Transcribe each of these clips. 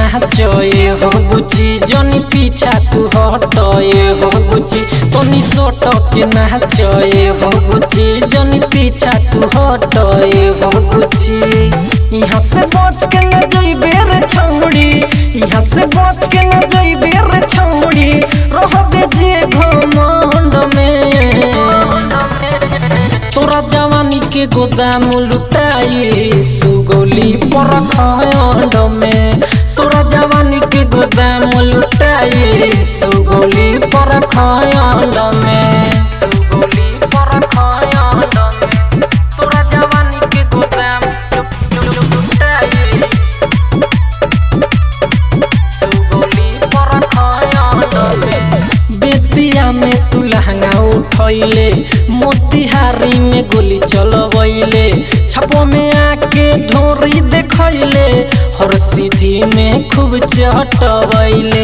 नाचए हो बुची जनी पीछा तू हटए हो बुची तनी सोट के नाचए हो बुची जनी पीछा तू हटए हो बुची यहाँ से बच के न जइबे रे छौड़ी यहाँ से बच के न जइबे रे छौड़ी रहबे जे घमंड में तोरा जवानी के गोदाम लुटाई सुगोली पर खंड में तोरा जवानी के गोदाम लुटाई सुगोली पर खंड में सुगोली पर खंड में तोरा जवानी के गोदाम लुटाई सुगोली पर खंड में बेतिया में तू लहंगा उठैले मोतिहारी में गोली चलवैले छपो में आके ढोरी देखैले हर सीधी में खूब चटवैले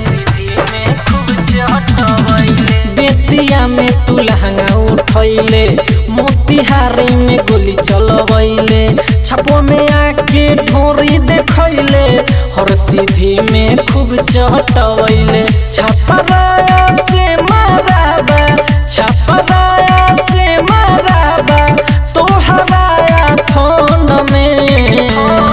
बेतिया में तू लहंगा उठैले मोतिहारी में गोली चलवैले छपो में आके ढोरी देखैले हर सीधी में खूब चटवैले छपराया से माराबा छपराया से माराबा तोहराया फोन में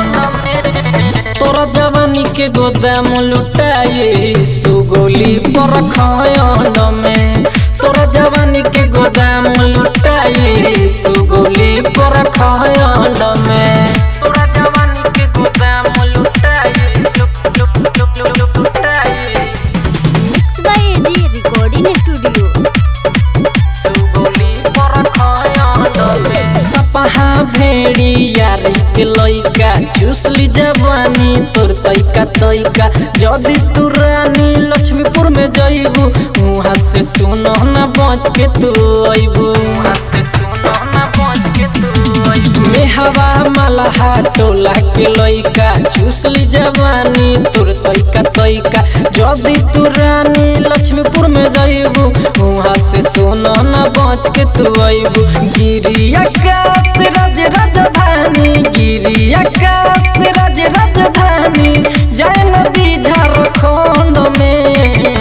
तोरा जवानी के गोदाम लुटाए सुगोली पर खंड में तोरा जवानी के गोदाम लुटाए सुगोली पर खंड में तोरा जवानी के गोदाम लुटाए लुट लुट लुट लुट लुटाए mix by AG recording studio Sugauli पर खंड में सपहा भेड़ी यारी के लइका चूसली जवानी तोर तैका तैका जदी तू रानी लक्ष्मीपुर में जइबू वहाँ से सुनो ना बच के तू अइबू वहाँ से सुनो ना बच के तू अइबू मेहवा मलहा टोला के लइका चूसली जवानी तोर तैका तैका जदी तू रानी लक्ष्मीपुर में जइबू वहाँ से सोना ना बच के तू अइबू गिरी आकाश राज राजधानी गिरी आकाश राज राजधानी जय नदी झारखंड में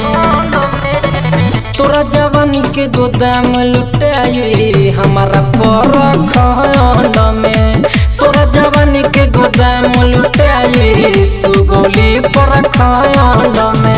तोरा जवानी के गोदाम लुटाए हमारा पर खंड में तोरा जवानी के गोदाम लुटाए सुगोली पर खंड में